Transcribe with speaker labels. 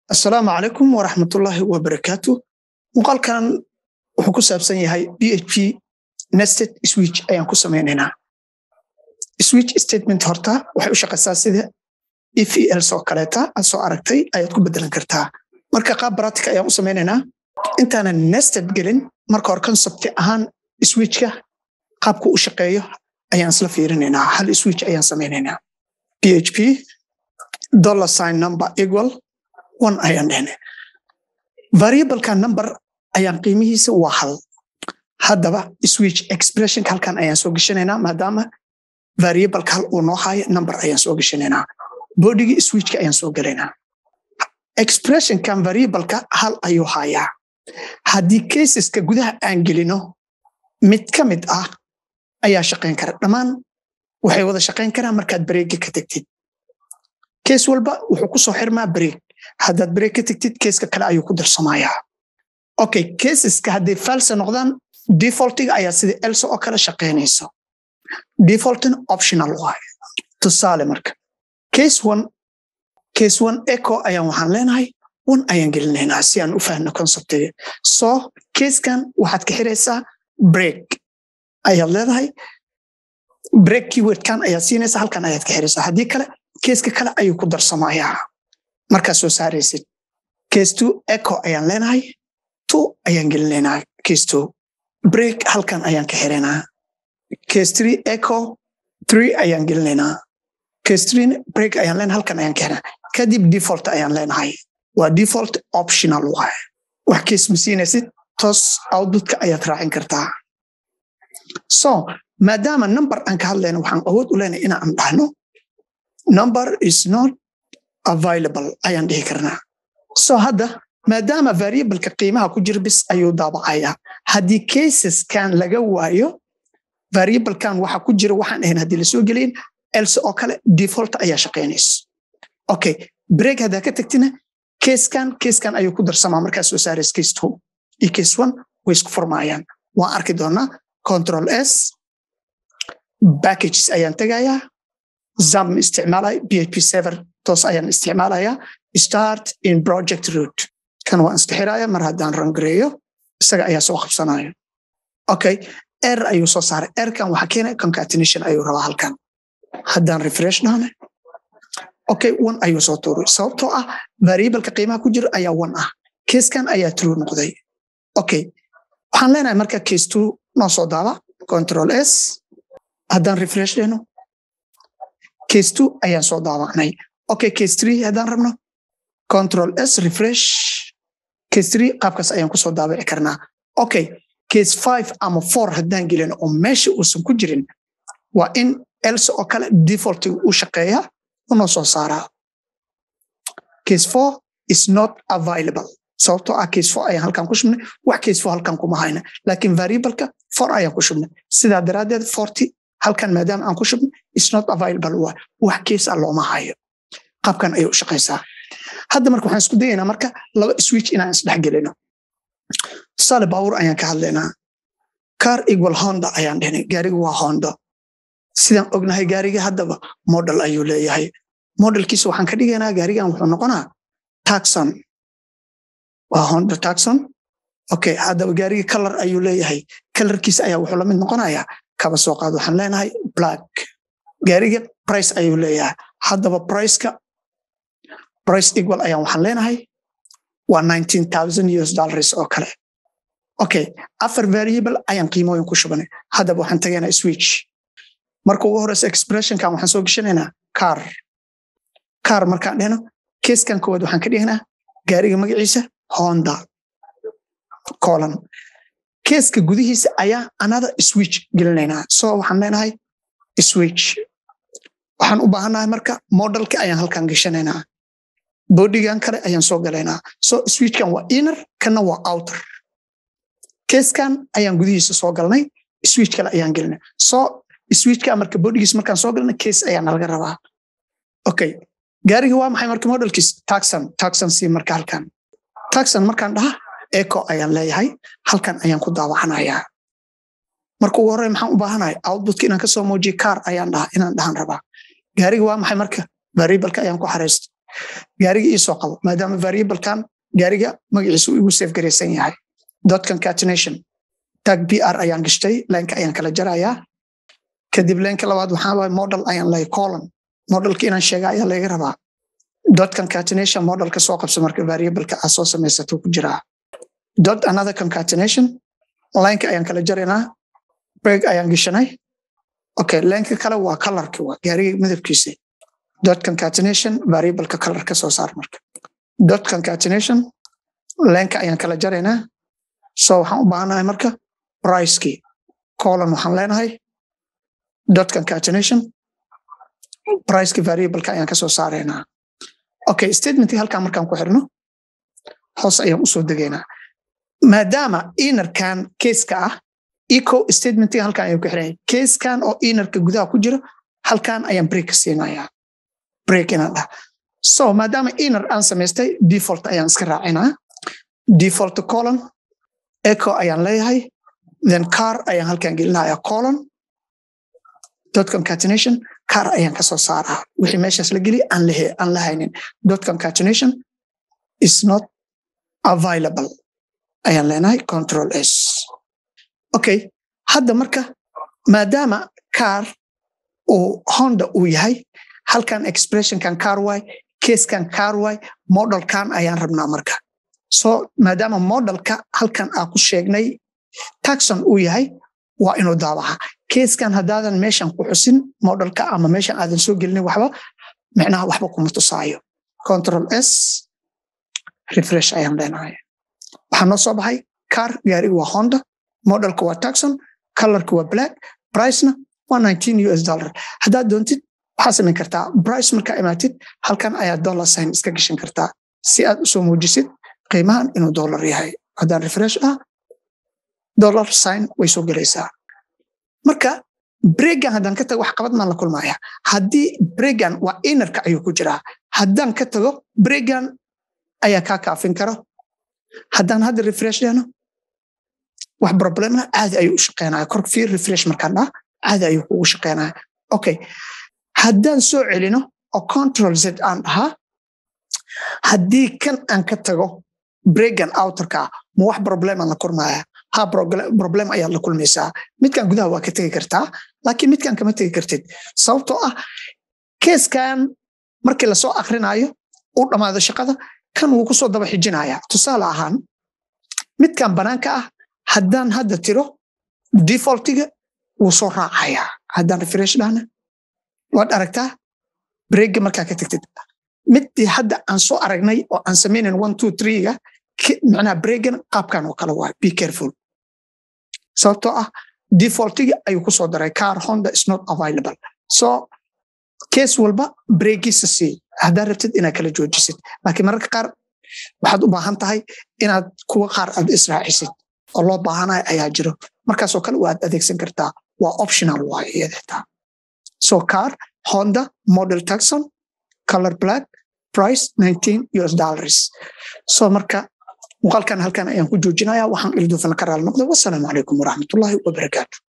Speaker 1: asalaamu calaykum waraxmatullaahi wabarakaatu muuqaalkan wuxuu ku saabsan yahay b h p nested switch ayaan ku samaynaynaa switch statement horta waxay u shaqaysaa sida efels oo kaleeta aad soo aragtay ayaad ku bedelan kartaa marka qaab baratica ayaan u samaynaynaa intaanan nested gelin marka hore concepti ahaan switchka qaabku u shaqeeyo ayaan isla fiirinaynaa hal switch ayaan samaynaynaa p h p dollar sign number equal one ayaan dhehne variableka number ayaan qiimihiisa waa hal haddaba switch expressionka halkan ayaan soo geshanaynaa maadaama variableka hal uu noo haayo number ayaan soo geshanaynaa bodigii switchka ayaan soo gelaynaa expressionkan variableka hal ayuu haayaa haddii caseska gudaha aan gelino mid ka mid ah ayaa shaqayn kara dhammaan waxay wada shaqayn karaan markaad bareega ka tegtid kees walba wuxuu ku soo xirmaa bareeg haddaad bareeg ka tegtid keeska kale ayuu ku darsamayaa okay caseska hadday falsa noqdaan defaultiga ayaa sida elsa oo kale shaqaynaysa defaultin optional waaye tusaale marka case one case one echo ayaan waxaan leenahay one ayaan gelinaynaa si aan u fahno conceptiga so casekan waxaad ka xiraysaa break ayaad leedahay break keywordkan ayaad siinaysaa halkan ayaad ka xiraysaa haddii kale keeska kale ayuu ku darsamayaa markaad soo saaraysid case two echo ayaan leenahay two ayaan gelinaynaa case two break halkan ayaan ka xiraynaa case three echo three ayaan gelinaynaa case three break ayaan leenahay halkan ayaan ka xiraynaa kadib default ayaan leenahay waa default optional waaye wax case ma siinaysid toos outputka ayaad raacin kartaa so maadaama number aan ka hadlayno waxaan awood u leenahay inaan dhahno number is not available ayaan dhihi karnaa so hadda maadaama variableka qiimaha ku jira bis ayuu daabacayaa haddii caseskan laga waayo variablekan waxa ku jira waxaan ahayn haddii lasoo gelayn else oo kale default ayaa shaqaynayso okay break haddaa ka tagtina caskan caskan ayuu ku darsamaa markaa soo saaraysa case two iyo case one way isku furmaayaan waan arki doonaa control s packages ayaan tegayaa zam isticmaalaya php server toos ayaan isticmaalayaa start in project root kan waan iska xiraya mar haddaan rangareeyo isaga ayaa soo qabsanaya okay er ayuu soo saaray erkan waxaa keenaya concatenation ayuu rabaa halkan haddaan refresh dhahne okay one ayuu soo tuuray sababtoo ah variableka qiimaha ku jira ayaa one ah casekan ayaa true noqday okay waxaan leenahay marka case two noo soo daaba control s haddaan refresh dhehno case two ayaan soo daabacnay okay case three haddaan rabno control s refresh case three qaabkaas ayaan kusoo daabici karnaa okay case five ama four haddaan gelino oo meesha uusan ku jirin waa in else oo kale defaultiga u shaqeeya unoo soo saaraa case four is not available sababtoo ah case four ayaan halkan ku shubnay wax case four halkan kuma hayna laakiin variableka four ayaan ku shubnay sidaa daraaddeed forty halkan maadaama aan ku shubnay is not available waa wax case ah looma hayo qaabkan ayay u shaqaysaa hadda marka waxaan isku dayaynaa marka laba switch inaan isdhex gelino tusaale baawur ayaan ka hadlaynaa car equal honda ayaan dhihnay gaariga waa hondo sidaan ognahay gaariga haddaba model ayuu leeyahay modelkiisa waxaan ka dhigaynaa gaarigan wuxuu noqonaa taxon waa honda taxon okay haddaba gaariga color ayuu leeyahay colorkiisa ayaa wuxuu lamid noqonayaa kaba soo qaad waxaan leenahay black gaariga price ayuu leeyahay haddaba priceka price equal ayaan waxaan leenahay waa nineteen thousand us dollars oo kale okay afar variable ayaan qiimooyin ku shubanay haddaba waxaan tagaynaa switch marka ugu horeysa expressionkan waxaan soo geshanaynaa car car markaan dhehno keeskan koowaad waxaan ka dhignaa gaariga magaciisa honda colon keeska gudihiisa ayaa another switch gelinaynaa so waxaan leenahay switch waxaan u baahannahay marka modelka ayaan halkan geshanaynaa bodigan kale ayaan soo galaynaa so switchkan waa inner kana waa outer keeskan ayaan gudihiisa soo galnay switch kale ayaan gelinay so switchka marka bodigiis markaan soo galnay case ayaa nalaga rabaa okay gaariga waa maxay marka modelkiis taxon taxon si marka halkan taxon markaan dhaha echo ayaan leeyahay halkan ayaan ku daawacanayaa marka ugu horey maxaan u baahanahay outputka inaan kasoo muujiyo car ayaan dhaha inaan dhahan rabaa gaariga waa maxay marka variableka ayaan ku xaraysto gaariga iisoo qabo maadaama variablekan gaariga magaciisa uu igu safe garaysan yahay dot concatenation tag br ayaan gashtay leenka ayaan kala jarayaa kadib leenka labaad waxaa waay model ayaan lahay colon modelka inaan sheega ayaa laga rabaa dot concatenation modelka soo qabso marka variableka aa soo samaysato ku jiraa dot another concatenation leenka ayaan kala jaraynaa break ayaan gashanay okay leenka kale waa colorki waa gaariga midabkiisa dot concatenation variableka color ka soo saar marka dot concatenation leenka ayaan kala jaraynaa so waxaan u baahanahay marka pricekii colon waxaan leenahay dot concatenation pricekii variableka ayaan kasoo saaraynaa okay statementkii halkaan markaan ku xirno hoos ayaan usoo degaynaa maadaama inerkan keeska ah eco statementkiga halkaan ayaan ku xirnaya keeskan oo inerka gudaha ku jiro halkaan ayaan break siinayaa break inaan dhaha so maadaama iner aan samaystay default ayaan iska raacinaa default colon echo ayaan leeyahay then car ayaan halkaan gelinaya colon dot concatenation car ayaan kasoo saaraa wixii meeshaas la geliya aan lehe aan lahaynin dot concatenation is not available ayaan leenahay control s okay hadda marka maadaama car uu honda uu yahay halkan expressionkan car y keeskan car y modelkan ayaan rabnaa marka so maadaama modelka halkan aa ku sheegnay taxon uu yahay waa inuu daabaca keeskan haddaadan meeshan ku xusin modelka ama meeshan aadan soo gelinin waxba micnaha waxba kuma tusaayo control s refresh ayaan leenahay waxaa noo soo baxay car gaariga waa honda modelka waa taxon colorka waa black pricena waa nineteen us dollar haddaad doontid waxaa samayn kartaa brice markaa imaatid halkan ayaa dollar sign iska gashan kartaa si aad usoo muujisid qiimahan inuu dollar yahay haddaan refresh ah dollar sign way soo gelaysaa marka bregan haddaan ka tago wax qabad maan la kulmaya haddii bregan waa inerka ayuu ku jiraa haddaan ka tago bregan ayaa kaa kaafin karo haddaan hadda refresh dhehno wax problemna caadi ayuu u shaqeynaya kor fiir refresh markaan dhaa caadi ayuu kugu shaqeynaya okay haddaan soo celino oo control z aan dhahaa haddii kan aan ka tago bregan outerka ma wax problemaan la kulmaya ha problem ayaad la kulmaysaa midkan gudaha waa ka tegi kartaa laakiin midkan kama tegi kartid sababtoo ah keeskan markii lasoo akrinayo uu dhammaado shaqada kan wuu kusoo daba xijinaya tusaale ahaan midkan banaanka ah haddaan hadda tiro defaultiga wuu soo raacaya haddaan refresh dhahna waad aragtaa breega markaa ka tagtid midii hadda aan soo aragnay oo aan samaynan one two threega macnaha breegan qaabkan oo kale waay be careful sababtoo ah defaultiga ayuu kusoo daray car honda is not available so kees walba breegiisa sii haddaad rabtid inaad kala joojisid laakiin mararka qaar waxaad u baahan tahay inaad kuwa qaar aad israacisid oo loo baahanayo ayaa jiro markaasoo kale waad adeegsan kartaa waa optional waay iyadtaa so car honda model taxon color black price nineteen us dollars so marka muuqaalkan halkan ayaan ku joojinaya waxaan ilduufan ka raali noqday wasalaamu calaykum waraxmatullaahi wabarakaatu